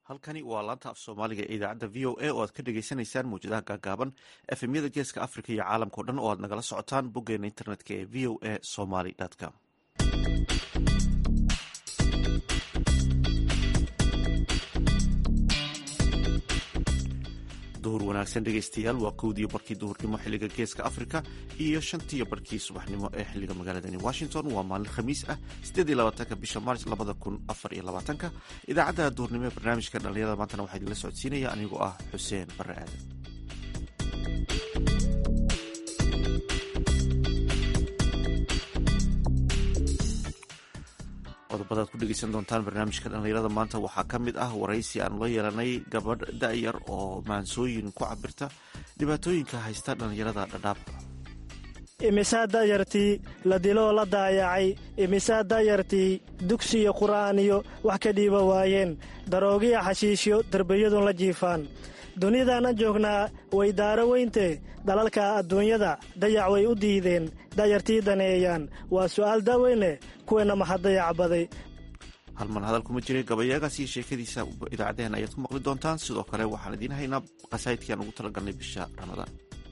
halkani waa laanta af soomaaliga ee idaacadda v o a oo aad ka dhagaysanaysaan mawjadaha gaagaaban efemyada geeska africa iyo caalamkao dhan oo aad nagala socotaan boggeena internetka ee v o a somaly com duhur wanaagsan dhegaystayaal waa kowdiyo barkii duhurnimo xiliga geeska africa iyo shantiyo barkii subaxnimo ee xiliga magaaladani washington waa maalin khamiis ah sideediyolabaatanka bisha maarch labada kun afar iyo labaatanka idaacadda duhurnimo ee barnaamijka dhallinyarada maantana waxaa idinla socodsiinaya anigoo ah xuseen barre aadan qodobadaad ku dhegeysan doontaan barnaamijka dhallinyarada maanta waxaa ka mid ah waraysi aanu la yeelanay gabadh da-yar oo maansooyin ku cabirta dhibaatooyinka haysta dhallinyarada dhadhaab imisaa da'yartii la diloo la daayacay imisaa da'yartii dugsi iyo qur'aan iyo wax ka dhiiba waayeen daroogiya xashiishyo derbiyadun la jiifaan dunidaanan joognaa way daaro weyntee dalalka adduunyada dayac way u diideen da'yartii daneeyaan waa su'aal daaweyne kuweenna maxaa dayacbaday halman hadal kuma jiray gabayaagaas iyo sheekadiisa idaacaddeen ayaad ku maqli doontaan sidoo kale waxaan idiin haynaa qasaa'idkii aan ugu talagalnay bisha ramadaan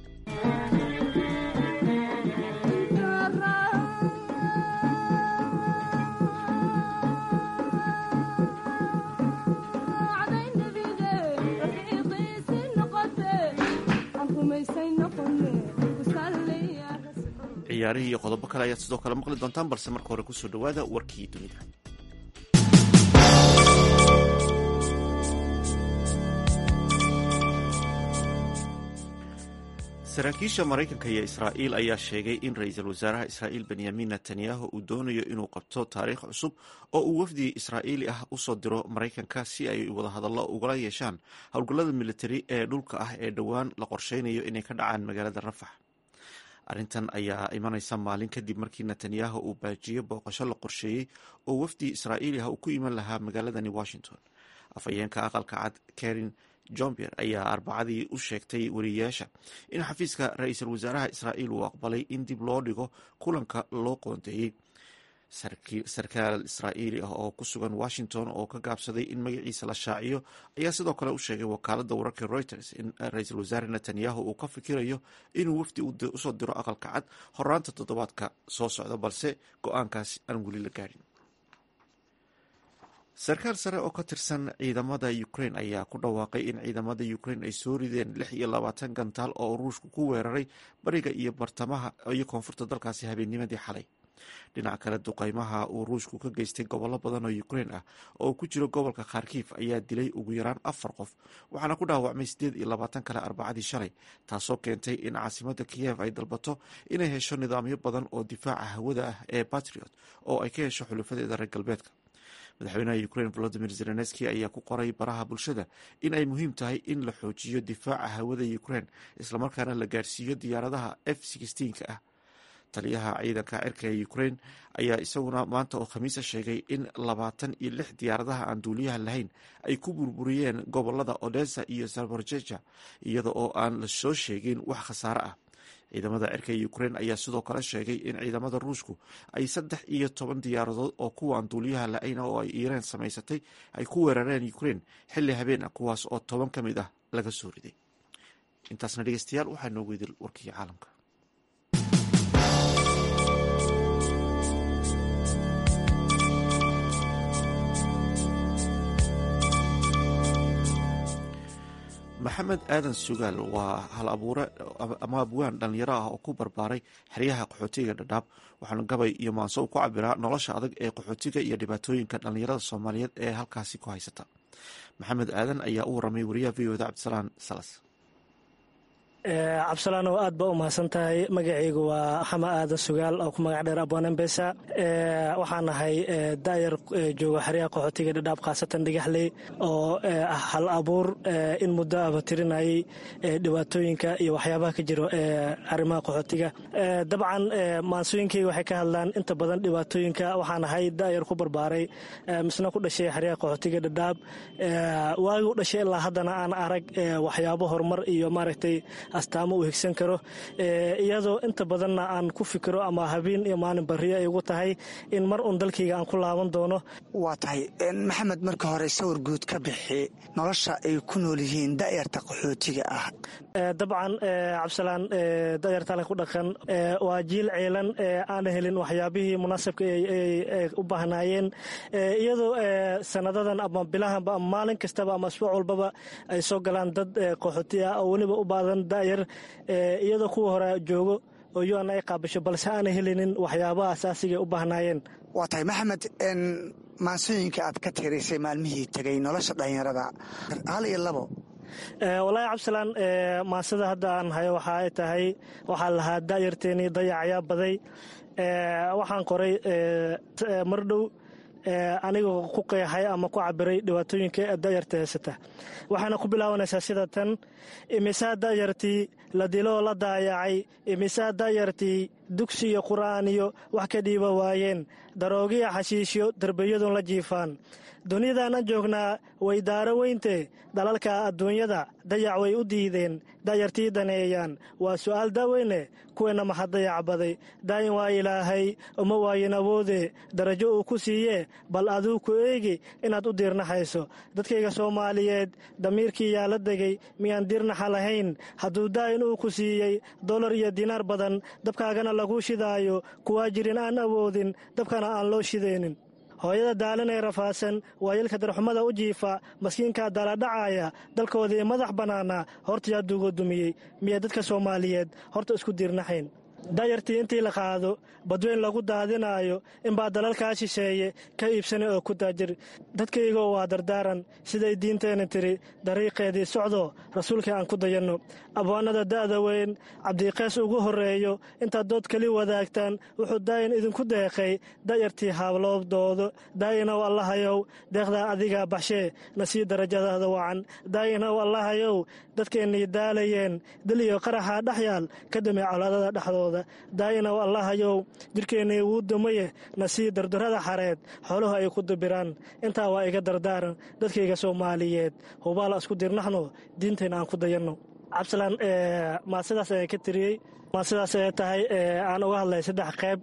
ciyaarihii iyo qodobo kale ayaad sidoo kale maqli doontaan balse marka hore kusoo dhowaada warkii dunida saraakiisha maraykanka iyo israa'iil ayaa sheegay in ra-iisul wasaaraha israa'iil benyamin netanyahu uu doonayo inuu qabto taariikh cusub oo uu wafdi israa'iili ah usoo diro maraykanka si ay wadahadallo ugala yeeshaan howlgallada militari ee dhulka ah ee dhowaan la qorsheynayo inay ka dhacaan magaalada rafax arrintan ayaa imanaysa maalin kadib markii netanyahu uu baajiyo booqasho la qorsheeyey oo wafdi israa'iili ah uu ku iman lahaa magaaladani washington afhayeenka aqalka cad karin jombier ayaa arbacadii u sheegtay wariyayaasha in xafiiska ra-iisul wasaaraha israa'iil uu aqbalay in dib loo dhigo kulanka loo qoondeeyey sarkaal israa'iili ah oo ku sugan washington oo ka gaabsaday in magaciisa la shaaciyo ayaa sidoo kale u sheegay wakaaladda wararka reuters in ra-iisul wasaare netanyahu uu ka fikirayo inuu wafdi usoo diro aqalka cad horaanta toddobaadka soo socda balse go-aankaas aan weli la gaadhin sarkaal sare oo ka tirsan ciidamada ukraine ayaa ku dhawaaqay in ciidamada ukraine ay soo rideen lix iyo labaatan gantaal oo ruushku ku weeraray bariga iyo bartamaha iyo koonfurta dalkaasi habeennimadii xalay dhinaca kale duqeymaha uu ruushku ka geystay gobollo badan oo ukraine ah oo ku jiro gobolka kharkiif ayaa dilay ugu yaraan afar qof waxaana ku dhaawacmay siddeed iyo labaatan kale arbacadii shalay taasoo keentay in caasimada kiyev ay dalbato inay hesho nidaamyo badan oo difaaca hawada ah ee batriot oo ay ka hesho xulufadeeda reer galbeedka madaxweynaha ukraine volodimir zelenski ayaa ku qoray baraha bulshada in ay muhiim tahay in la xoojiyo difaaca hawada ukraine islamarkaana la gaarsiiyo diyaaradaha f ka ah taliyaha ciidanka cirka ee ukraine ayaa isaguna maanta oo khamiisa sheegay in labaatan iyo lix diyaaradaha aan duuliyaha lahayn ay ku burburiyeen gobolada odessa iyo zaborjeja iyada oo aan la soo sheegin wax khasaare ah ciidamada cirka ee ukraine ayaa sidoo kale sheegay in ciidamada ruushku ay saddex iyo toban diyaaradood oo kuwaan duuliyaha la-ayn oo ay iiraan samaysatay ay ku weerareen ukraine xilli habeen ah kuwaas oo toban ka mid ah laga soo riday intaasna dhegeystayaal waxaa noogu idil warkii caalamka maxamed aadan sugaal waa hal abuure ama abwaan dhallinyaro ah oo ku barbaaray xeryaha qaxootiga dhadhaab waxaana gabay iyo maanso u ku cabiraa nolosha adag ee qaxootiga iyo dhibaatooyinka dhallinyarada soomaaliyeed ee halkaasi ku haysata maxamed aadan ayaa u waramay wariyaha v oda cabdisalaan salas cabdisalaan oo aad ba u mahadsan tahay magacaygu waa xama aadan sugaal oo ku magac dheer abwanembesa waxaan ahay daayar jooga xeryaha qaxootiga dhadhaab khaasatan dhigaxley oo hal abuur in muddo aba tirinayay dhibaatooyinka iyo waxyaabaha ka jiro arrimaha qaxootiga dabcan maansooyinkayga waxay ka hadlaan inta badan dhibaatooyinka waxaan ahay daayar ku barbaaray misna ku dhashay xeryaha qaxootiga dhadhaab waagi u dhashay ilaa haddana aan arag waxyaabo horumar iyo maaragtay astaamo uu higsan karo iyadoo inta badanna aan ku fikiro ama habeen iyo maalin barriyo ay ugu tahay in mar uun dalkayga aan ku laaban doono waa tahay maxamed marka hore sawir guud ka bixi nolosha ay ku nool yihiin da'yarta qaxootiga ah dabcan cabdisalaan da'yartale ku dhaqan waa jiil ceelan aan helin waxyaabihii munaasabka ay u baahnaayeen iyadoo sanadadan ama bilahanba ama maalin kastaba ama asbuuc walbaba ay soo galaan dad qaxooti ah oo weliba u baadan da'yar iyadoo kuwa hore joogo oo un ay qaabasho balse aanay helinin waxyaabaha asaasiga u baahnaayeen waa tahay maxamed maansooyinka aad ka tirisay maalmihii tegay nolosha dhallinyarada hal iyo labo wallaahi cabdisalaan maansada hadda aan hayo waxa ay tahay waxaa lahaa da'yarteenii dayacayaa baday waxaan qoray mardhow anigoo ku qeexay ama ku cabiray dhibaatooyinka da'yarta haysata waxaana ku bilaabanaysaa sida tan imisaa da'yartii la diloo la daayacay imisaa da'yartii dugsi iyo qur'aan iyo wax ka dhiiba waayeen daroogiya xashiishyo derbiyadun la jiifaan dunidaanan joognaa way daaro weynte dalalka adduunyada dayac way u diideen da'yartii daneeyaan waa su'aal daaweyne kuweenna maxad dayac baday daa'in waa ilaahay uma waayin awoode darajo uu ku siiye bal aduu ku eegi inaad u diirnaxayso dadkayga soomaaliyeed damiirkii yaa la degay miyaan diirnaxa lahayn hadduu daa'in uu ku siiyey dolar iyo dinaar badan dabkaagana laguu shidaayo kuwaa jirin aan awoodin dabkana aan loo shidaynin hooyada daalin ee rafaasan waayelka darxumada u jiifa maskiinkaa daaladhacaaya dalkoodii madax bannaana hortayaa duugo dumiyey miya dadka soomaaliyeed horta isku diirnaxayn dayartii intii la qaado badweyn lagu daadinaayo inbaa dalalkaa shisheeye ka iibsanay oo ku daajir dadkaygoo waa dardaaran siday diinteenna tiri dariiqeedii socdo rasuulkii aan ku dayanno abwaanada da'da weyn cabdiqeys ugu horreeyo intaad dood keli wadaagtaan wuxuu daayin idinku deeqay da'yartii haabloobdoodo daayinow allahayow deeqdaa adigaa baxshee na sii darajadaada wacan daayinow allahayow dadkeennii daalayeen dil iyo qaraxaa dhex yaal ka damey colaadada dhexdooda daayinow allahayow jidhkeennii wuu dumaye na sii dardarrada xareed xooluhu ay ku dubiraan intaa waa iga dardaaran dadkayga soomaaliyeed hubaala isku dirnaxno diintayna aan ku dayanno cabdisalaan maa sidaas ayaan ka tiriyey maa sidaas ay tahay aan uga hadlay saddex qayb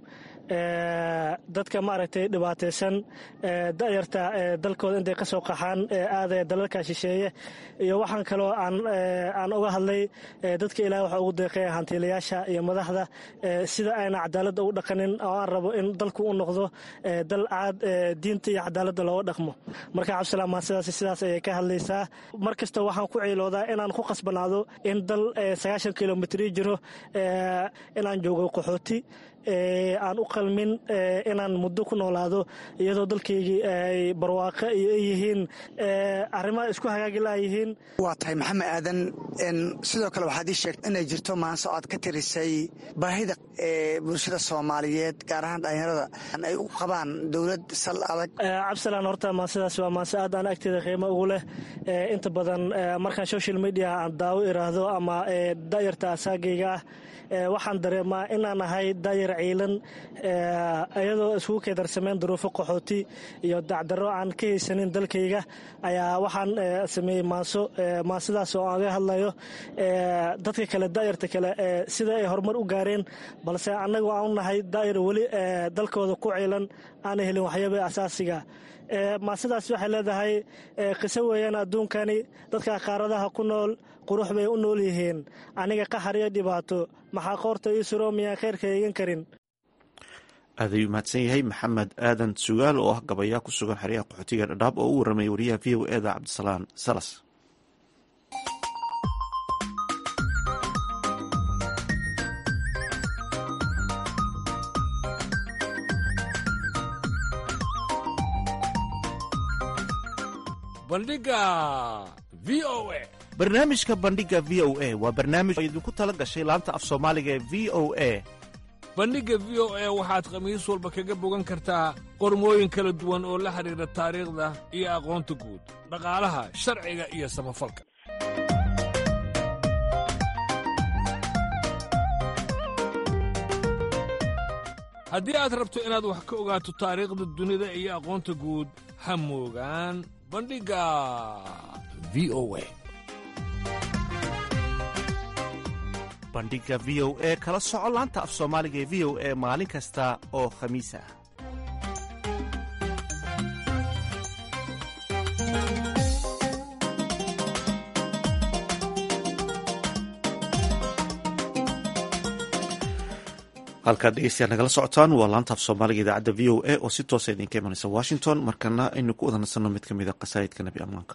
dadka maaragtay dhibaataysan da'yarta dalkooda intay ka soo qaxaan aadaya dalalka shisheeye iyo waxaan kaloo aan uga hadlay dadka ilaah waxa ugu deeqaya hantiilayaasha iyo madaxda sida ayna cadaaladda ugu dhaqanin oo aan rabo in dalku u noqdo dal caad diinta iyo cadaaladda looga dhaqmo marka cabdisalaam maa sidaas sidaas ayay ka hadlaysaa mar kasta waxaan ku ciiloodaa inaan ku qasbanaado in dal sagaashan kilomitri jiro inaan joogo qaxooti aan u qalmin inaan muddo ku noolaado iyadoo dalkaygii ay barwaaqo iyo ay yihiin arrimaha isku hagaagi laayihiin waa tahay maxamed aadan sidoo kale waxaad ii sheegtay inay jirto maanso aad ka tirisay baahida ee bulshada soomaaliyeed gaar ahaan dhallinyarada ay u qabaan dowlad sal adag cabdisalaan horta maansidaas waa maanse aad aan agteeda qiimo ugu leh inta badan markaan social media aan daawo iraahdo ama da'yarta asaagayga ah waxaan dareemaa inaan ahay daayar ciilan iyadoo iskugu keedarsameen duruufo qaxooti iyo dacdarro aan ka haysanin dalkayga ayaa waxaan sameeyey maanso maansidaas oo aan ga hadlayo dadka kale daayarta kale sida ay horumar u gaareen balse annagu aan u nahay daayar weli dalkooda ku ciilan aana helin waxyaaba asaasiga maasidaas waxay leedahay qiso weeyaan adduunkani dadka qaaradaha ku nool qurux bay u nool yihiin aniga qaxar iyo dhibaato maxaa qoorta ii suro miyaan khayrka eegan karin aad ayuu mahadsan yahay maxamed aadan sugaal oo ah gabayaa ku sugan xeryaha qaxootiga dhadhaab oo u warramay wariyaha v o eda cabdisalaan salas bandhiga v o a barnaamijka bandhiga v o a waa barnaamij oo idinku tala gashay laanta af soomaaliga ee v o a bandhigga v o a waxaad khamiis walba kaga bogan kartaa qormooyin kala duwan oo la xidhiidha taariikhda iyo aqoonta guud dhaqaalaha sharciga iyo samafalka haddii aad rabto inaad wax ka ogaato taariikhda dunida iyo aqoonta guud ha moogaan bandhigga v o a bandhiga v o e kala soco laanta af soomaaliga ee v o e maalin kasta oo khamiis ah halkaad dhegeystayaal nagala socotaan waa laanta af soomaaliga idaacadda v o a oo si toosa idinka imanaysa washington markana aynu ku wada nasanno mid ka mid a qasaa'idka nebi ammaanka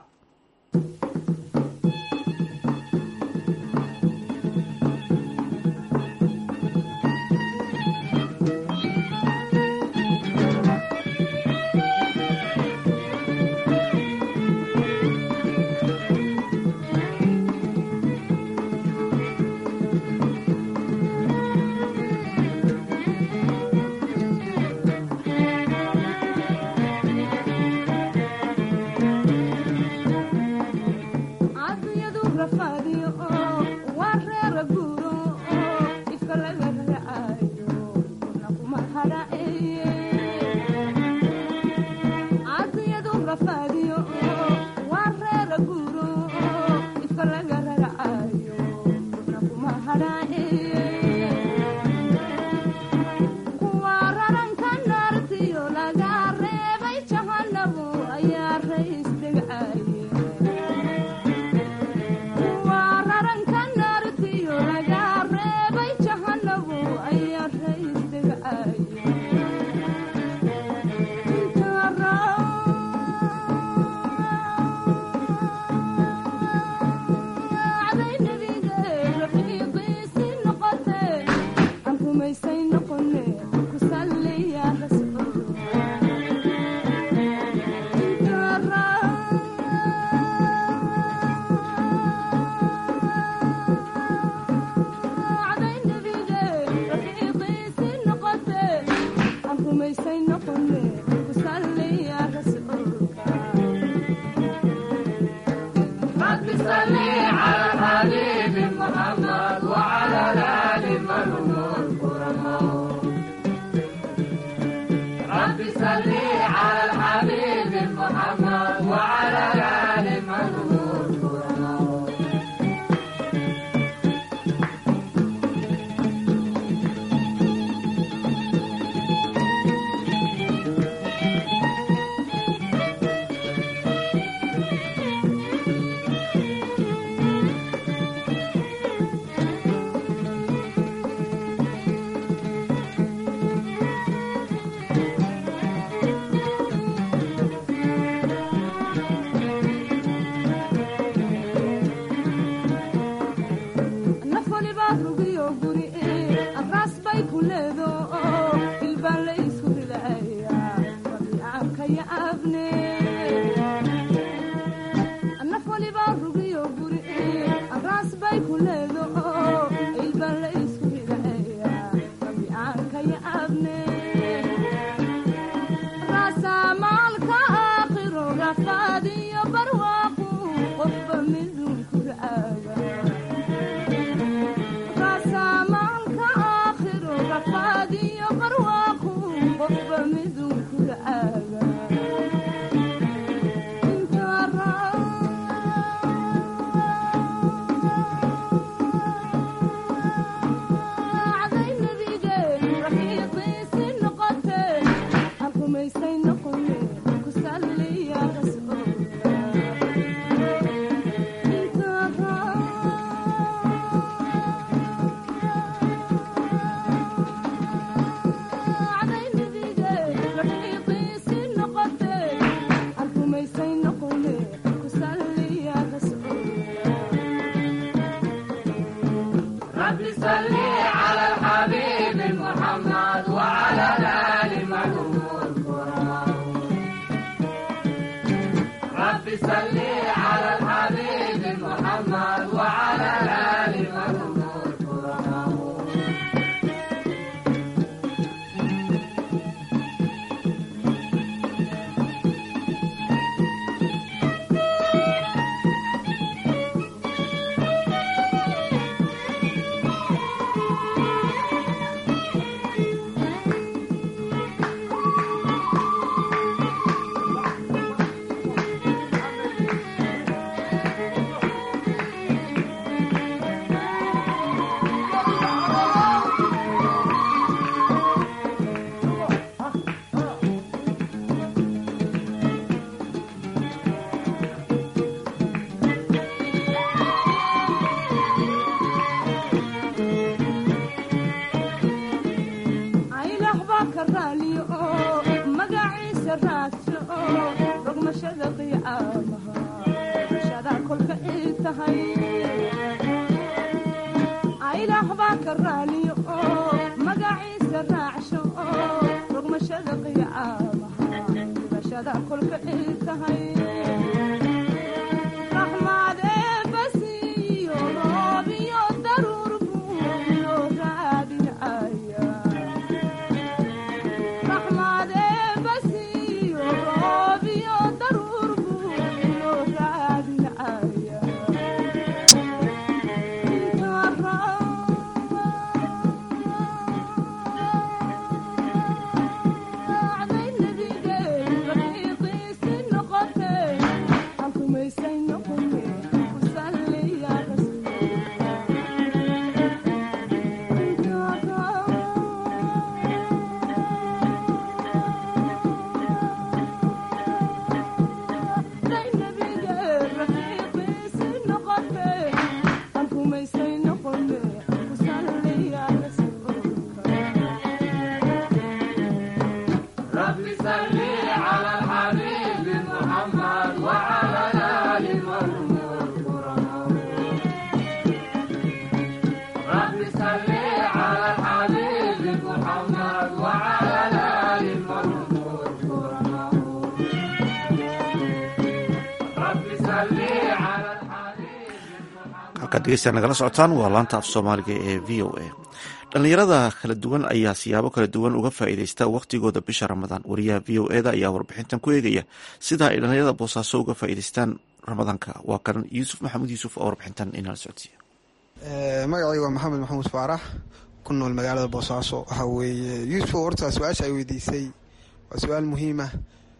halkaad dhegeysta nagala socotaan waa laanta af soomaaliga ee v o a dhallinyarada kala duwan ayaa siyaabo kala duwan uga faa'iideysta wakhtigooda bisha ramadaan wariyaha v o eda ayaa warbixintan ku eegaya sida ay dhallinyarada boosaaso uga faa'iideystaan ramadaanka waa kan yuusuf maxamuud yuusuf oo warbixintan inala socodsiiya magacayga waa maxamed maxamuud faarax ku nool magaalada boosaaso waxaa weeye yuusuf horta su-aasha ay weydiisay waa su-aal muhiima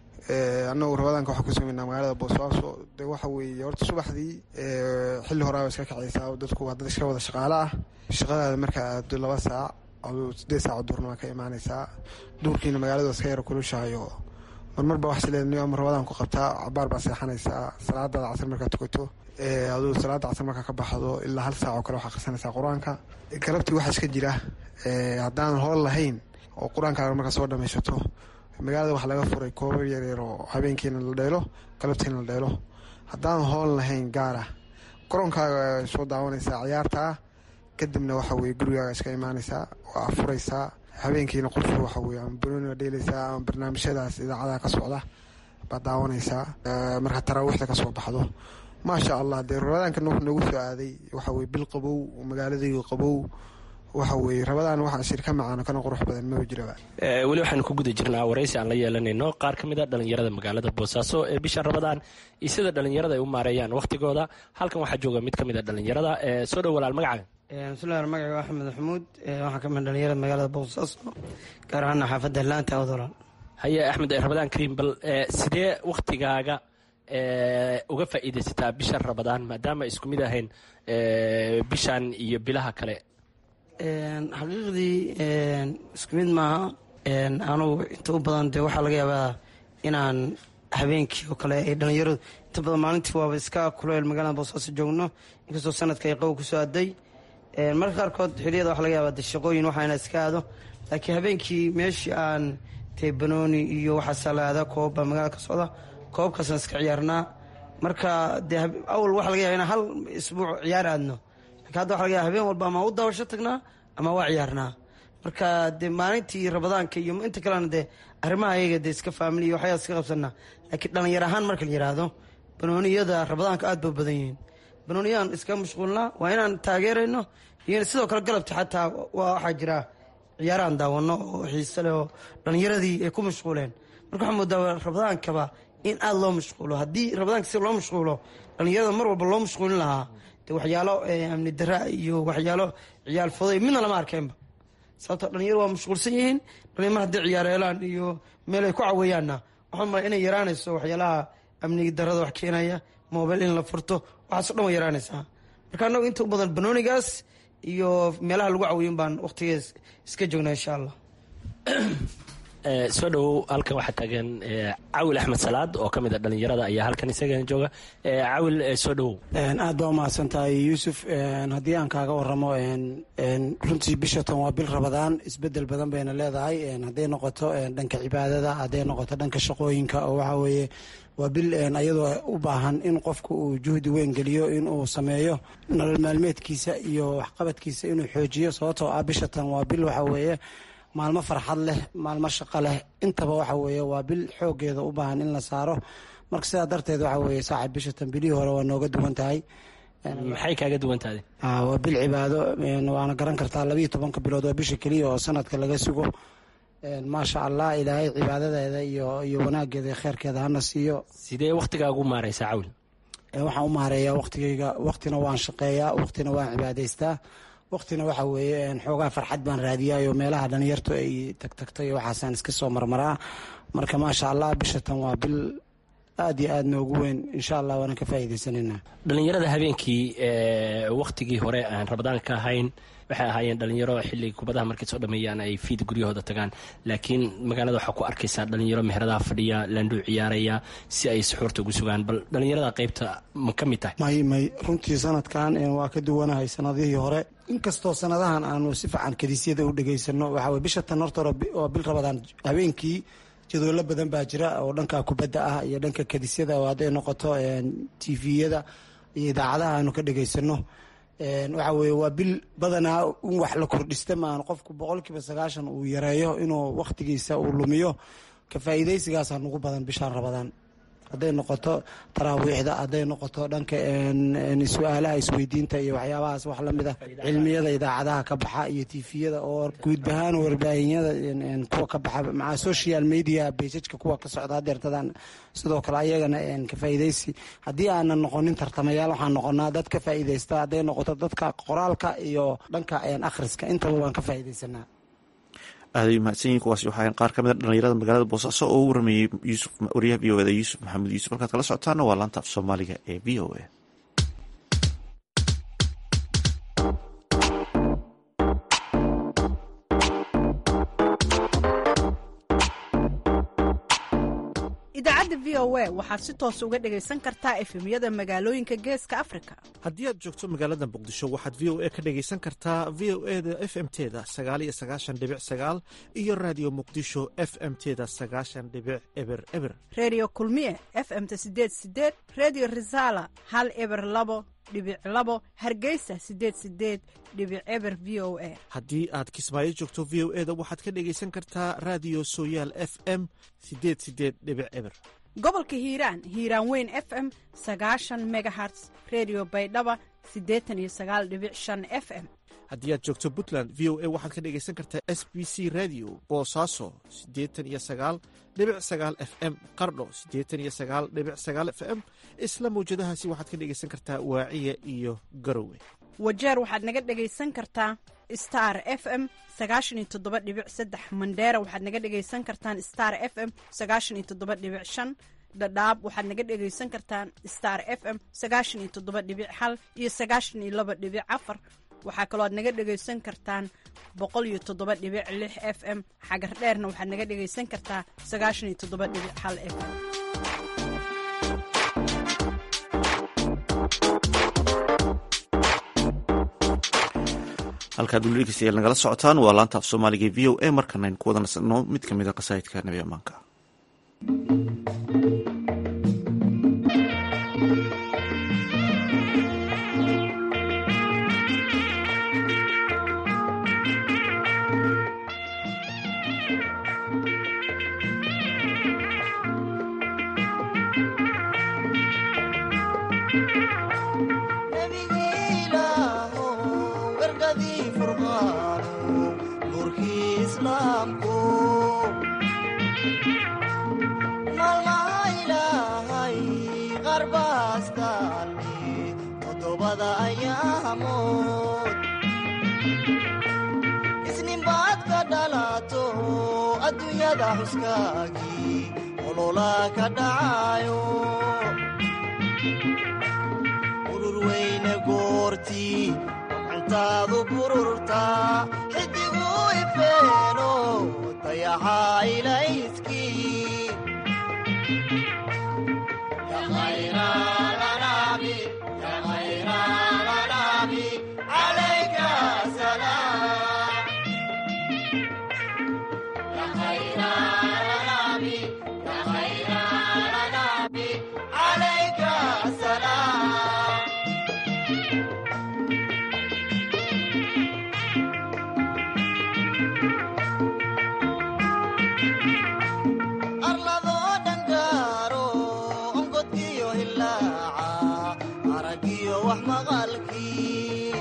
annagu ramadaanka waxaan ku sameynaa magaalada boosaaso de waxa weeye horta subaxdii xilli horaaba iska kacaysaa dadku waa dad iska wada shaqaale ah shaqadaada marka aado laba saac aduu sideed saac duurna waa ka imaanaysaa duurkiina magaalada iska yaro kulushahayo marmarba wax sileedniyo ama ramadaan ku qabtaa cabaar baa seexanaysaa salaadaada casar markaa tukato aduu salaada casar markaa ka baxdo ilaa hal saac oo kale waxaa qarsanaysaa qur-aanka galabtii waxaa iska jira haddaanan hool lahayn oo qur-aankaaga markaa soo dhamaysato magaalada waxaa laga furay koobar yaryar oo habeenkiina la dheelo galabtiina la dheelo haddaan hool lahayn gaara koroonkaaga soo daawanaysaa ciyaartaa kadibna waxa weye gurigaaga iska imaanaysaa waa furaysaa habeenkiina qurfu waxa weye ama banooniga dheelaysaa ama barnaamijyadaas idaacadaha ka socda baad daawanaysaa markaa taraawiixda kasoo baxdo maasha allah dee ramadaanka wuxuu noogu soo aaday waxa weye bil qabow magaaladaygu qabow waxa weye rabadaan waxaa shirka macaano kana qurux badan maba jiraba weli waxaanu ku guda jirnaa waraysi aan la yeelanayno qaar ka mid a dhallinyarada magaalada boosaaso ee bisha rabadaan iyo sida dhallinyarada ay u maareeyaan wakhtigooda halkan waxaa jooga mid ka mid a dhallinyarada soo dhow walaal magacaga bismillahi magaciga axmed maxamuud waxaa ka mid dhallinyarada magaalada boosaaso gaar ahaana xaafadda laanta awdolal haye axmed rabadaan kariim bal sidee wakhtigaaga uga faa'iidaysataa bisha rabadaan maadaama isku mid ahayn bishan iyo bilaha kale xaqiiqdii isku mid maaha anugu inta u badan dee waxaa laga yaabaa inaan habeenkii oo kale ay dhallinyaradu inta badan maalintii waaba iska kuleel magaalada boosaaso joogno inkastoo sanadka ay qabow kusoo aday marka qaarkood xiliyada waxa laga yaabaa de shaqooyin waxaa inaa iska aado laakiin habeenkii meeshii aan tee banooni iyo waxaa salaada koobbaa magaalada ka socda koobkaasaan iska ciyaarnaa marka dee awal waxa laga yaba inaan hal isbuuc ciyaar aadno lakin hadda waxa laga yaba habeen walba ama u daawasho tagnaa ama waa ciyaarnaa marka dee maalintii rabadaanka iyo inta kalena dee arrimaha ayaga dee iska faamili iyo waxyaa iska qabsanaa laakiin dhallinyar ahaan marka la yidhaahdo banooniyada rabadaanka aad ba badan yihiin banooniyaan iska mashquulnaa waa inaan taageerayno iyo sidoo kale galabta xataa waxaa jira ciyaaraan daawano oo xiise leh oo dhallinyaradii ay ku mashquuleen marka waxaa moodaa rabadaankaba in aada loo mashquulo haddii rabadaanka si loo mashquulo dhallinyarada mar walba loo mashquulin lahaa de waxyaalo amni dara iyo waxyaalo ciyaal foday midna lama arkeenba sababto dhalinyaro waa mashquulsan yihiin dhalinyar mar hadday ciyaareelaan iyo meel ay ku caweeyaanna waxaan mala inay yaraanayso waxyaalaha amniga darada wax keenaya mobil in la furto waxaaso dhan way yaraanaysaa marka annagu inta u badan banoonigaas iyo meelaha lagu caweyin baan waqtigees iska joognaa insha allah soo dhowow halkan waxaa taagan cawil axmed salaad oo ka mid a dhallinyarada ayaa halkan isagana jooga cawil soo dhowow aad baa umahadsan tahay yuusuf haddii aan kaaga waramo runtii bishatan waa bil rabadaan isbedel badan bayna leedahay hadday noqoto dhanka cibaadada hadday noqoto dhanka shaqooyinka oo waxa weeye waa bil ayadoo u baahan in qofku uu juhdi weyn geliyo inuu sameeyo nolol maalmeedkiisa iyo waxqabadkiisa inuu xoojiyo sababtoo ah bishatan waa bil waxa weeye maalmo farxad leh maalmo shaqo leh intaba waxa weeye waa bil xoogeeda u baahan in la saaro marka sidaa darteed waxa weeye saaxib bishatan bilihii hore waa nooga duwan tahay maxay kaaga duwan tahay waa bil cibaado waana garan kartaa labiiyo tobanka bilood waa bisha keliya oo sanadka laga sugo maasha allah ilaahay cibaadadeeda iyo iyo wanaageeda kheyrkeeda hana siiyo sidee wakhtigaa ugu maaraysaa cawl waxaan u maareeyaa waktigeyga waktina waan shaqeeyaa waktina waan cibaadaystaa waktina waxa weeye xoogaa farxad baan raadiyayo meelaha dhalinyartu ay tagtagtay waxaasaan iska soo marmaraa marka maasha allah bishatan waa bil aad iyo aad noogu weyn insha allah waana ka faa'iidaysanayna dhalinyarada habeenkii wakhtigii hore aan rabadaan ka ahayn waxay ahaayeen dhalinyaro xilliga kubadaha markay soo dhameeyaan ay fiid guryahooda tagaan laakiin magaalada waxaa ku arkaysaa dhalinyaro meheradaha fadhiya landhuu ciyaaraya si ay suxuurta ugu sugaan bal dhalinyarada qaybta ma ka mid tahay may may runtii sanadkan waa ka duwanahay sanadihii hore inkastoo sanadahan aanu si fiican kadiisyada u dhegaysano waxaa weye bisha tan horta hore waa bil rabadaan habeenkii jadwallo badan baa jira oo dhanka kubadda ah iyo dhanka kadisyada oo hadday noqoto tviyada iyo idaacadaha aanu ka dhegaysano waxa weye waa bil badanaa in wax la kordhista maan qofku boqolkiiba sagaashan uu yareeyo inuu wakhtigiisa uu lumiyo ka faa'iidaysigaasaa nugu badan bishaan rabadaan hadday noqoto taraawiixda hadday noqoto dhanka su-aalaha isweydiinta iyo waxyaabahaas wax lamid ah cilmiyada idaacadaha ka baxa iyo tifiyada oo guudbahaan warbaahinyada kuwa ka baxa maca social media bejajka kuwa ka socda hadeertadaan sidoo kale ayagana ka faa'iidaysi haddii aanan noqonin tartamayaal waxaan noqonaa dad ka faa'iidaysta hadday noqoto dadka qoraalka iyo dhanka akhriska intaba waan ka faa'iidaysanaa aaday mahadsanyihin kuwaasi waxaa qaar ka mid a dhalinyarada magaalada boosaaso oo u warameeyey yuusuf wariyaha v o eda yuusuf maxamed yuusuf halkaad kala socotaana waa laanta af soomaaliga ee v o a idaacadda v o a waxaad si toos uga dhegaysan kartaa efemyada magaalooyinka geeska afrika haddii aad joogto magaalada muqdisho waxaad v o a ka dhegaysan kartaa v o e da f m teda sagaal iyo sagaashan dhibic sagaal iyo raadiyo muqdisho f m teda sagaashan dhibic eber eber redio kulmiye f m-ta sideed sideed redio resala hal eber labo dhibic labo hargeysa sideed sideed dhibic eber v o a haddii aad kismaayo joogto v o e da waxaad ka dhegaysan kartaa raadiyo sooyaal f m sideed sideed dhibic eber gobolka hiiraan hiiraan weyn f m sagaashan megaherts redio baydhaba siddeetan iyo sagaal dhibic shan f m haddii aad joogto puntland v o a waxaad ka dhegaysan kartaa s b c radio boosaaso siddeetan iyo sagaal dhibic sagaal f m qardho siddeetan iyo sagaal dhibic sagaal f m isla mawjadahaasi waxaad ka dhegaysan kartaa waaciya iyo garowe wajeer waxaad naga dhegaysan kartaa star f m sagaashan iyo toddoba dhibic saddex mandheera waxaad naga dhegaysan kartaan star f m sagaashan iyo toddoba dhibic shan dhadhaab waxaad naga dhegaysan kartaan star f m sagaashan iyo toddoba dhibic hal iyo sagaashan iyo laba dhibic afar waxaa kaloo aad naga dhegaysan kartaan boqol iyo toddoba dhibic lix f m xagar dheerna waxaad naga dhegaysan kartaa sagaashan iyo toddoba dhibic hal f m halkaad weli dhegeystayaal nagala socotaan waa laanta af soomaaliga v o a markanaynu ku wada nasanno mid ka mid a qasaa'idka nabi ammaanka isninbaad ka dhalato adduunyada xuskaagii olola ka dhacayo urur weyne goortii intaadu bururta xidigu ifeeno dayaxaa ilayskii wadaadii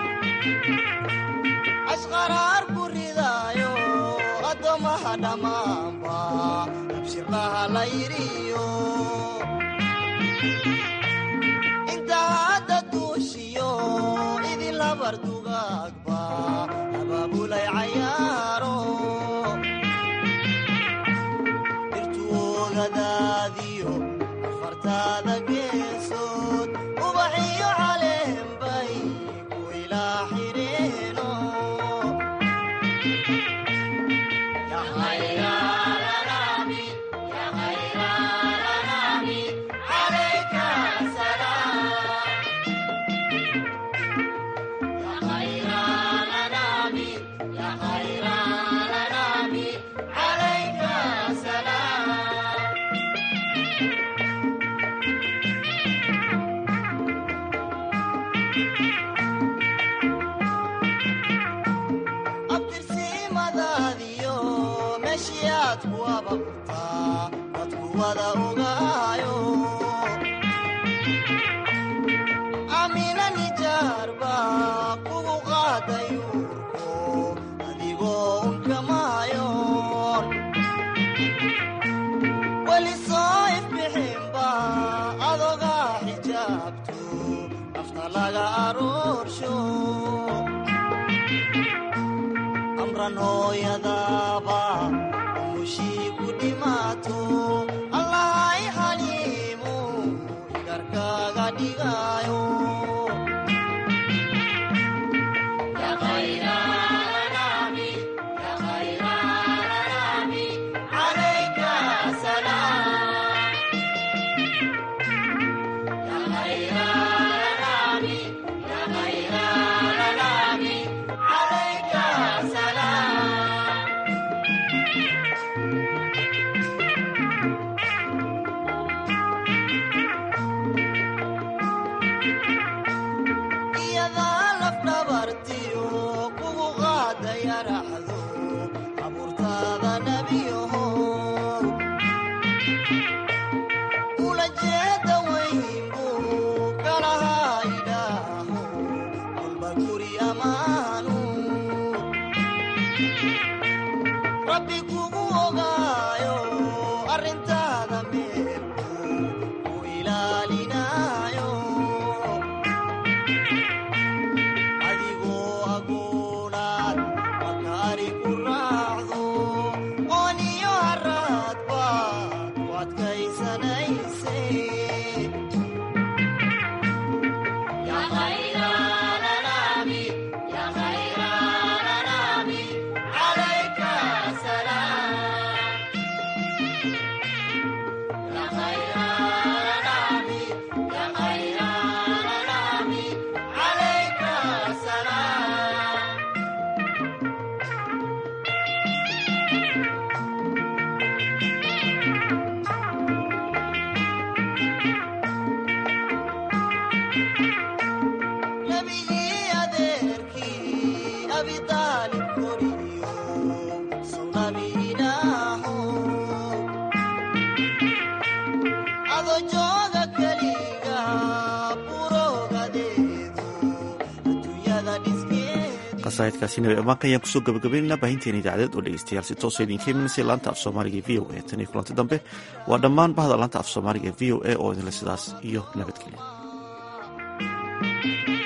ashqaraar ku ridaayo addoommaha dhammaanba abshirlaha la yidhiyo inta hadda duushiyo idin labar dugaagba abaabulay cayaaro dhirtuogadaadiyo afartaada geesood ubaxiyo caleenbay ku ilaa xidheeno abtirsiimadaadiyo meeshii aad ku ababurtaa dadku wada ogaayo amina nijaarba kugu qaaday uurko adigoo unkamaayoon weli soo ifbixinba adogaa xijaabto nafta laga aroorsho amran hooyadaaba umushii ku dhimaato allahay xaliimu igarkaaga dhigaayo iyadaa lafdhabartiyo kugu qaadaya raxdo abuurtaada nebiyaho ula jeeda weynbu kalahaa idhaaho kolba guri ammaanu rabbi kugu ogaayo arrintaada meelku ku ilaalinaayo adigoo aguunaad makaari ku raacdo ooniyo haraad baad ku adkaysanayse nabigii adeerkii abitaalib koriyo sunabiinaaho ado jooga keliga burogadeedu adduunyada dhiskeedi qasaa'idkaasi nabi ammaanka ayaan kusoo gabagabaynaynaa baahinteena idaacadeed oo dhegeystayaal si toosa idinka imanaysa laanta af soomaaliga v o a tan iyo kulanti dambe waa dhammaan bahda laanta af soomaaliga v o a oo idinle sidaas iyo nabadgelya